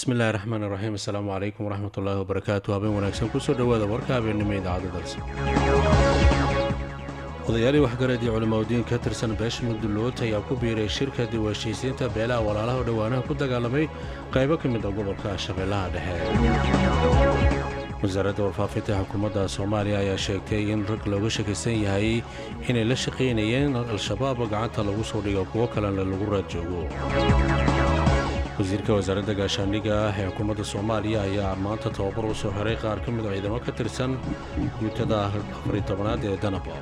bismillahi raxmaan iraxiim assalaamu calaykum waraxmatullaahi wabarakaatu habeen wanaagsan kusoo dhowaada warka habeennimo idaacadda dalsa odayaalii waxgarad iyo culimaudiin ka tirsan beesha mudullood ayaa ku biiray shirka dib u heshiisiinta beelaha walaalaha oo dhowaanaha ku dagaalamay qaybo ka mid a gobolka shabeellaha dhexe wasaaradda warfaafinta xukuumadda soomaaliya ayaa sheegtay in rag looga shakaysan yahay inay la shaqaynayeen al-shabaab gacanta lagu soo dhigo kuwo kalena lagu raad joogo wasiirka wasaaradda gaashaandhigga ah ee xukuumadda soomaaliya ayaa maanta tababar u soo xiray qaar ka mid a ciidamo ka tirsan guutada afari tobanaad ee danaba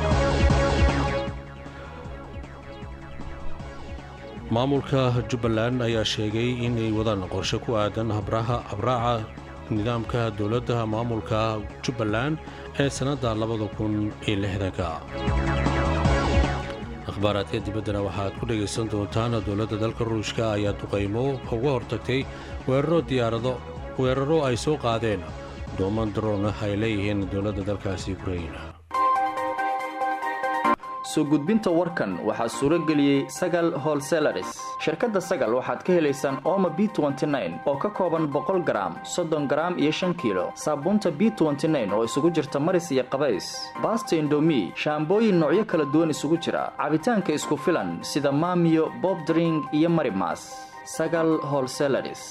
maamulka jubbaland ayaa sheegay inay wadaan qorshe ku aadan habraaca nidaamka dowladda maamulka jubbaland ee sannadda labada kun iyo lixdanka akhbaaraadka dibaddana waxaad ku dhegaysan doontaan dowladda dalka ruushka ayaa duqaymo uga hortagtay weeraro diyaarado weeraro ay soo qaadeen dooman daroon ah ay leeyihiin dowladda dalkaasi ukrain soo gudbinta warkan waxaa suuro geliyey sagal holselaris shirkadda sagal waxaad ka helaysaan ooma b oo ka kooban boqol garaam soddon garaam iyo shan kiilo saabuunta b oo isugu jirta maris iyo qabays baasta indomi shaambooyin noocyo kala duwan isugu jira cabitaanka isku filan sida maamiyo bobdring iyo marimas sagal holselaris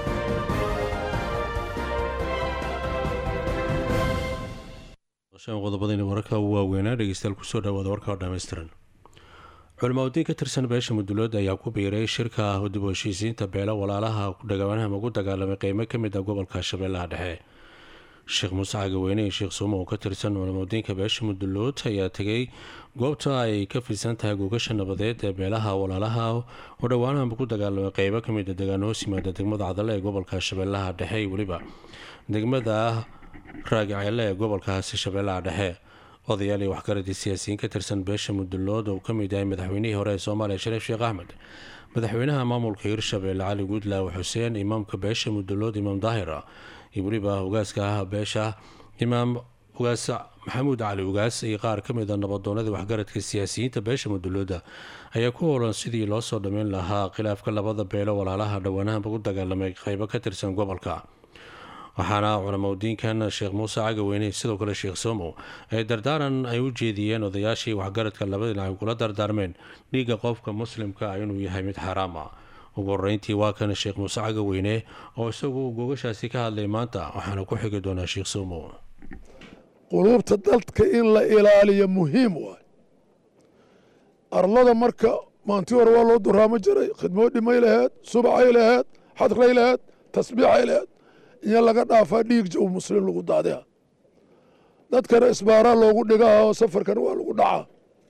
qodobadayna wararka u waaweynaa dhegeystayaal kusoo dhawaada warka oo dhammaystiran culimaudiin ka tirsan beesha mudulood ayaa ku biiray shirka dib u heshiisiinta beelo walaalaha dhowaanaha ugu dagaalamay qeymo ka mid ah gobolka shabeellaha dhexe sheekh muuse cagaweyne iyo sheekh suumo oo ka tirsan culimaudiinka beesha mudulood ayaa tegay goobta ay ka fidsan tahay gogasha nabadeed ee beelaha walaalaha oo dhowaanaha ugu dagaalamay qeybo ka mid a degaan hoos yimaada degmada cadale ee gobolka shabeellaha dhexe iyo weliba degmada raagaceele ee gobolkaasi shabeellaha dhexe odayaal iyo waxgaradii siyaasiyiin ka tirsan beesha mudulood oo ka mid yahay madaxweynihii hore ee soomaaliya shariif sheekh axmed madaxweynaha maamulka hirshabeelle cali guudlaawe xuseen imaamka beesha mudulood imaam daahira iyo weliba ugaaska ah beesha imaam ugaas maxamuud cali ugaas iyo qaar ka mid a nabadoonadii waxgaradka siyaasiyiinta beesha mudulooda ayaa ku howlan sidii loo soo dhammayn lahaa khilaafka labada beelo walaalaha dhowaanaha ugu dagaalamay qeybo ka tirsan gobolka waxaana culamaudiinkan sheekh muuse cagaweyne sidoo kale sheekh somo ay dardaaran ay u jeediyeen odayaashii waxgaradka labada dhinac ay kula dardaarmeen dhiigga qofka muslimka ah inuu yahay mid xaaraam ah ugu horeyntii waa kan sheekh muuse cagaweyne oo isagu gogashaasi ka hadlay maanta waxaana ku xigi doonaa sheekh somo quluubta dadka in la ilaaliyo muhiim waay arlada marka maanti hore waa loo duraamo jiray khidmoo dhimay laheed subacay laheed xadray laheed tasbiixay laheed iyo laga dhaafaa dhiig jow muslim lagu daadiha dadkana isbaaraa loogu dhigaha oo safarkana waa lagu dhacaa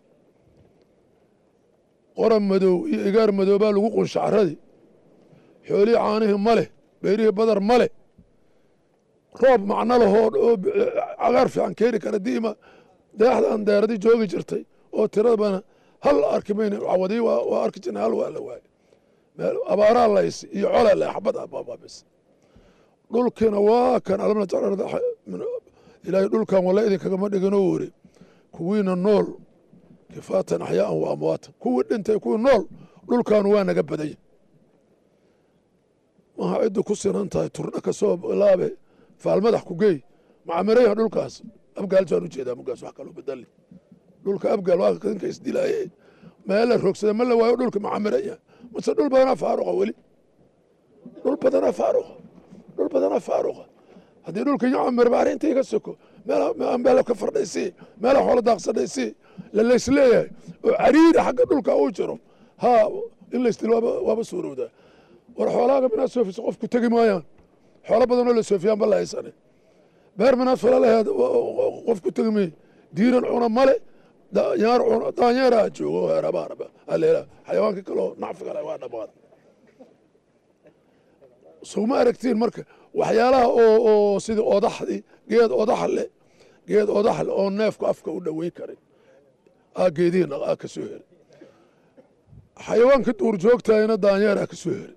qoran madow iyo igaar madoobaa lagu qunshacradii xoolihii caanihii ma leh beyrihii badar ma leh roob macno lahoo oo cagaar fiican keeni kara diima deexdan deeradii joogi jirtay oo tiradabana hal arki mayna cawadii waa arki jirna hal waa la waaye abaaraa lays iyo cola le xabad abaababis dhulkiina waa kan alamna ilaahay dhulkan walla idinkagama dhiginoo weri kuwiina nool kifaatan axyaaan wa amwaatan kuwii dhintay kuwii nool dhulkaanu waa naga badanya maha ciddu ku sinan tahay turna ka soo laabe faalmadax ku geey macamirayha dhulkaas abgaal saan u jeedaa mugaas wax kaloo bedali dhulka abgaal waa ninka isdilaaye meel la rogsada ma la waayo dhulka macamiraya mase dhul badanaa faaruqa weli dhul badanaa faaruqa dhul badanaa faaruqa haddii dhulka yacamir baari intii ka soko meel ka fardhaysii meela xoolo daaqsadhaysii lalaysleeyahay oo cariiri xagga dhulka uu jiro haa in laysdil waaba suurowdaa war xoolaaga minaad soofisa qof ku tegi maayaan xoolo badanoo la soofiyaan ba la haysane beer minaad fala laheed qof ku tegi may diiran cuna male daanyaar cuna daanyeeraa joogo heerabaaraba aleela xayawaanka kaloo nacfiga leh waa dhammaad sowma aragtiin marka waxyaalaha oo sida odaxdii geed odax leh geed odax leh oo neefku afka u dhoweyn karin aa geedihiina aa ka soo heray xayawaanka duurjoogtahayna daanyeeraa ka soo heray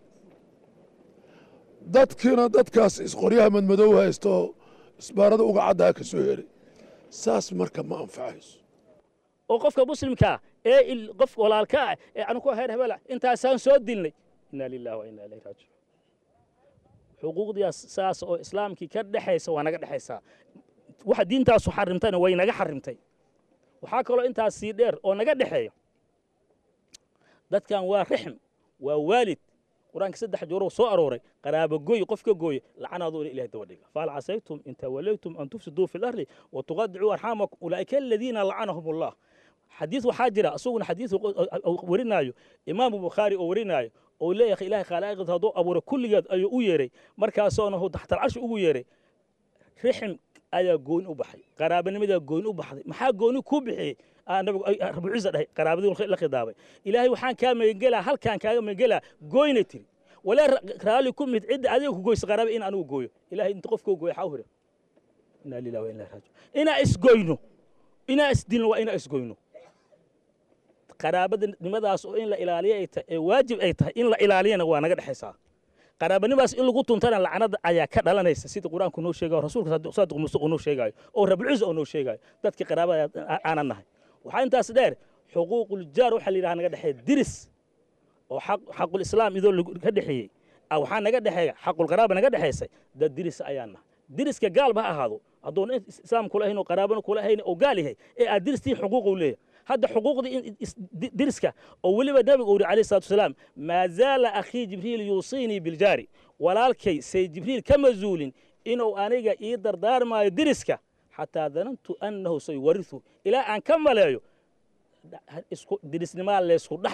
dadkiina dadkaas isqoryaha madmadow haysto isbaarada uga caddaa ka soo heray saas marka ma anfacayso oo qofka muslimkaa ee qof walaalka ah ee anu ku heer hebela intaasaan soo dilnay inaa lilahi wa inaa ilayhi raajicuun xuquuqdiias saas oo islaamkii ka dhexaysa waa naga dhexaysaa waxa diintaasu xarimtayna way naga xarimtay waxaa kaloo intaas sii dheer oo naga dhexeeya dadkan waa rixm waa waalid qur-aanka saddex jooroo soo arooray qaraabo gooy qof ka gooye lacanaadu ina ilahay daba dhiga fahal casaytum in tawallaytum an tufsiduu fi lardi wa tuqadicuu arxaamakum ulaa'ika aladiina lacanahum allah xadiis waxaa jira isaguna xadiis warinaayo imaamu bukhaari oo warinaayo oo leeyahay ilahay khalaa'iqda hadduu abuuray kulligeed ayuu u yeeray markaasoona hu taxtal carshi ugu yeeray rixim ayaa gooni u baxay qaraabanimadaa gooni u baxday maxaa gooni ku bixiyey nabigu rabuciisa dhahay qaraabadii la khidaabay ilaahay waxaan kaa magangelaa halkaan kaaga magangelaa gooyna tiri walaa raalli ku mid cidda adiga ku goysa qaraaba in anigu gooyo ilahay inta qofkoo gooyo xaa u hira inaa lillahi wa inaa raajiun inaa isgoyno inaa isdilno waa inaa isgoyno qaraabadanimadaas oo in la ilaaliyo ay tahay ee waajib ay tahay in la ilaaliyana waa naga dhexaysaa qaraabanimaas in lagu tuntana lacnada ayaa ka dhalanaysa sida qur-aanku noo sheegayo rasuulka saadiq musuq noo sheegayo oo rabulciisa oo noo sheegayo dadkii qaraabada aanan nahay waxaa intaas dheer xuquuquljaar waxaa la yidhaha naga dhexeeya diris oo xaqul islaam idoo ka dhexeeyey waxaa naga dhexeeya xaqulqaraaba naga dhexaysay dad diris ayaa nahay diriska gaalba ha ahaado hadduuna islaam kula ahayn oo qaraabana kula ahayn oo gaal yahay ee aad diristii xuquuqu leeyahay hadda xuquuqdii diriska oo weliba nabigu uri alayhi salatu wasalaam maa zaala akhii jibriil yuusiinii biljaari walaalkay say jibriil kama zuulin inuu aniga ii dardaarmaayo diriska xataa danantu annahu sayuwarihu ilaa aan ka maleeyo dirisnimaa leysku dhex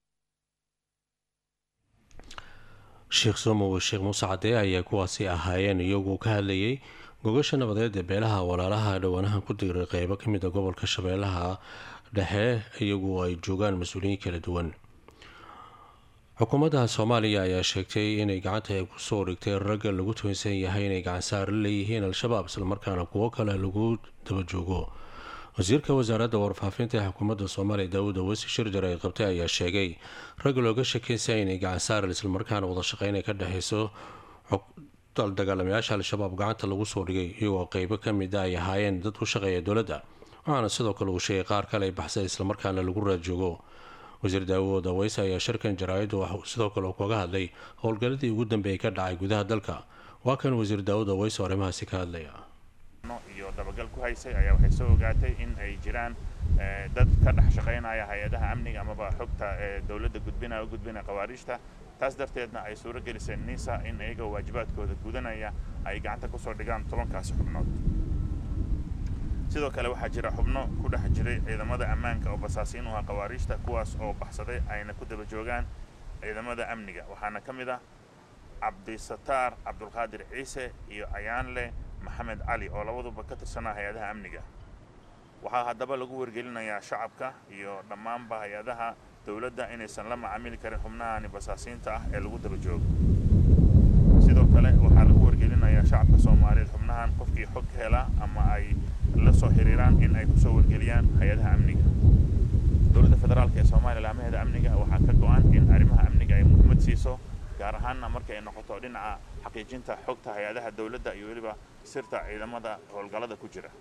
sheekh somow sheekh muuse cadee ayaa kuwaasi ahaayeen iyagoo ka hadlayay gogasha nabadeed ee beelaha walaalaha dhowaanahan ku diray qeybo ka mid a gobolka shabeellaha dhexe iyagu ay joogaan mas-uuliyiin kala duwan xukuumadda soomaaliya ayaa sheegtay inay gacanta ay kusoo dhigtay ragga lagu tuunsan yahay inay gacansaar la leeyihiin al-shabaab islamarkaana kuwo kale lagu daba joogo wasiirka wasaaradda warfaafinta ee xukuumadda soomaaliya daawud awasi shirjar ay qabtay ayaa sheegay ragga looga shakeysa inay gacansaar islamarkaana wadashaqeyn ay ka dhexeyso dagaalamayaasha al-shabaab gacanta lagu soo dhigay iyagoo qeybo ka mid a ay ahaayeen dad ku shaqeeya dowladda waxaana sidoo kale uu sheegay qaar kale ay baxsay islamarkaana lagu raadjoogo wasiir daawud aweyse ayaa shirkan jaraa'iddu wax sidoo kale kaga hadlay howlgalladii ugu dambeeyay ka dhacay gudaha dalka waa kan wasiir daawud aweyse oo arrimahaasi ka hadlaya iyo dabagal ku haysay ayaa waxay soo ogaatay in ay jiraan dad ka dhex shaqaynaya hay-adaha amniga amaba xogta dowladda gudbinaya u gudbinaya khawaariijta taas darteedna ay suuro geliseen nisa in iyagoo waajibaadkooda gudanaya ay gacanta kusoo dhigaan tobankaasi xubnood sidoo kale waxaa jira xubno ku dhex jiray ciidamada ammaanka oo basaasiin u ah khawaariijta kuwaas oo baxsaday ayna ku daba joogaan ciidamada amniga waxaana ka mid ah cabdisataar cabdulqaadir ciise iyo ayaanle maxamed cali oo labaduba ka tirsanaa hay-adaha amniga waxaa haddaba lagu wargelinayaa shacabka iyo dhammaanba hay-adaha dowladda inaysan la macaamili karin xubnahani basaasiinta ah ee lagu daba joogo sidoo kale waxaa lagu wargelinayaa shacabka soomaaliyeed xubnahan qofkii xog hela ama ay la soo xiriiraan in ay kusoo wargeliyaan hay-adaha amniga dowladda federaalk ee soomaaliya laamaheeda amniga waxaa ka go-an in arrimaha amniga ay muhiimad siiso gaar ahaanna markay noqoto dhinaca xaqiijinta xogta hay-adaha dowladda iyo weliba sirta ciidamada howlgallada ku jira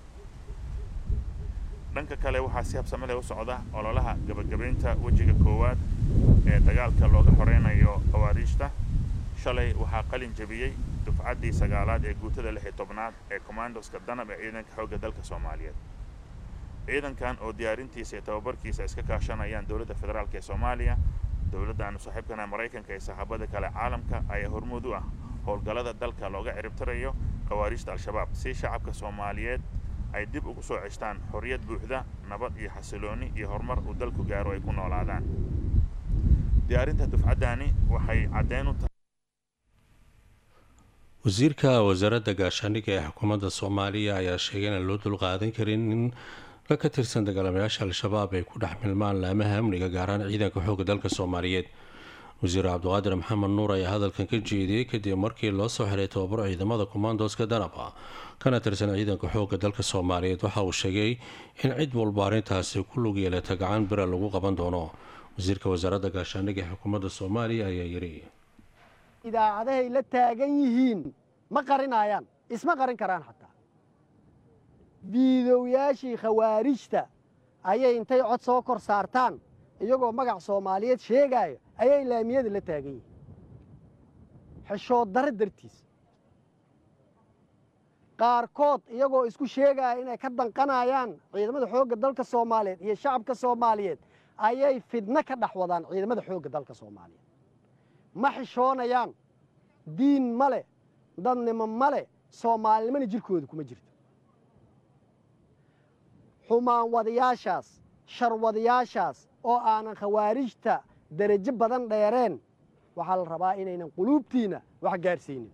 dhanka kale waxaa si habsame leh u socda ololaha gabagabaynta wejiga koowaad ee dagaalka looga horeynayo khawaariijta shalay waxaa qalin jebiyey dufcaddii sagaalaad ee guutada lix iyo tobnaad ee commandoska danab ee ciidanka xoogga dalka soomaaliyeed ciidankan oo diyaarintiisa iyo tababarkiisa iska kaashanayaan dowladda federaalk ee soomaaliya dowladdaanu saaxiibkana maraykanka iyo saxaabada kale caalamka ayaa hormuud u ah howlgallada dalka looga ciribtirayo khawaariijta al-shabaab si shacabka soomaaliyeed ay dib ugu soo ceshtaan xorriyad buuxda nabad iyo xasilooni iyo horumar uu dalku gaaro ay ku noolaadaan diyaarinta dufcaddani waxay caddeyn u tahay wasiirka wasaaradda gaashaandhigga ee xukuumadda soomaaliya ayaa sheegay inaan loo dulqaadan karin in rag ka tirsan dagaalamayaasha al-shabaab ay ku dhex milmaan laamaha amniga gaaraan ciidanka xoogga dalka soomaaliyeed wasiir cabdiqaadir maxamed nuur ayaa hadalkan ka jeediyey kadib markii loo soo xiray tababar ciidamada kommandoska danaba kana tirsan ciidanka xoogga dalka soomaaliyeed waxa uu sheegay in cid walba arrintaasi ku lug yeelata gacan bira lagu qaban doono wasiirka wasaaradda gaashaandhigga ee xukuumadda soomaaliya ayaa yidhi idaacadahay la taagan yihiin ma qarinayaan isma qarin karaan xataa biidowyaashii khawaarijta ayay intay cod soo kor saartaan iyagoo magac soomaaliyeed sheegaayo ayay laamiyada la taagan yihiin xeshood darre dartiis qaarkood iyagoo isku sheegaya inay ka danqanayaan ciidamada xoogga dalka soomaaliyeed iyo shacabka soomaaliyeed ayay fidno ka dhex wadaan ciidamada xoogga dalka soomaaliyeed ma xishoonayaan diin ma leh dadnimo ma leh soomaalinimona jirkooda kuma jirto xumaan wadayaashaas sharwadayaashaas oo aanan khawaarijta derajo badan dheereen waxaa la rabaa inaynan quluubtiinna wax gaadhsiinin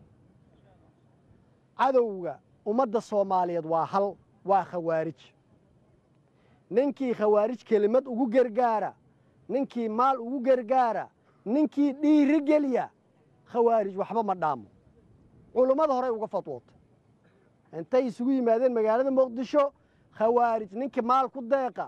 cadowga ummadda soomaaliyeed waa hal waa khawaarij ninkii khawaarij kelimad ugu gargaara ninkii maal ugu gargaara ninkii dhiiri geliya khawaarij waxba ma dhaamo culummada horey uga fadwootay intay isugu yimaadeen magaalada muqdisho khawaarij ninkii maal ku deeqa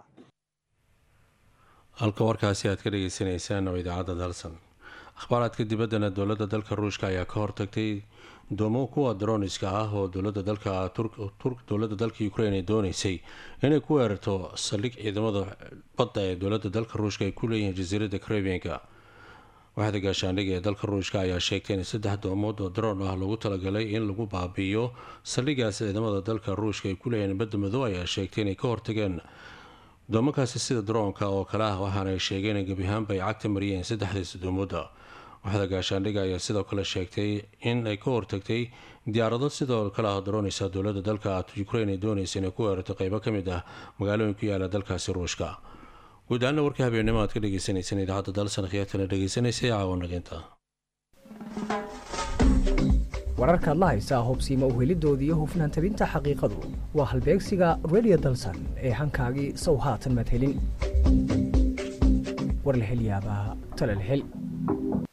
halka warkaasi aad ka dhagaysanaysaan oo idaacadda dalsan akhbaaraadka dibaddana dowladda dalka ruushka ayaa ka hortagtay doomo kuwa daroniska ah oo dowlada dalka dowladda dalka ukrain ay dooneysay inay ku weerarto saldhig ciidamada badda ee dowladda dalka ruushka ay ku leeyihiin jasiiradda karabianka waaxda gaashaandhiga ee dalka ruushka ayaa sheegtay in saddex doomood oo daroon ah lagu talagalay in lagu baabi'iyo saldhigaas ciidamada dalka ruushka ay ku leeyihiin badda madow ayaa sheegtay inay ka hortageen doomokaasi sida daroonka oo kale ah waxaana ay sheegeen in gebi ahaanba ay cagta mariyeen saddexdaasi doomooda waxda gaashaandhiga ayaa sidoo kale sheegtay in ay ka hortagtay diyaarado sidoo kale ah darooneysa dowlada dalka ukrain ay dooneysa inay ku weerarto qeybo ka mid ah magaalooyin ku yaala dalkaasi ruushka guud ahaana warka habeennimo aad ka dhageysaneyseen idaacadda dalsan khiyaartana dhagaysanaysay caawanaqinta wararkaad la haysaa hobsiima uhelidooda iyo hufnaan tabinta xaqiiqadu waa halbeegsiga redio dalsan ee hankaagii sow haatan madhelin war la hel yaabaa talal hel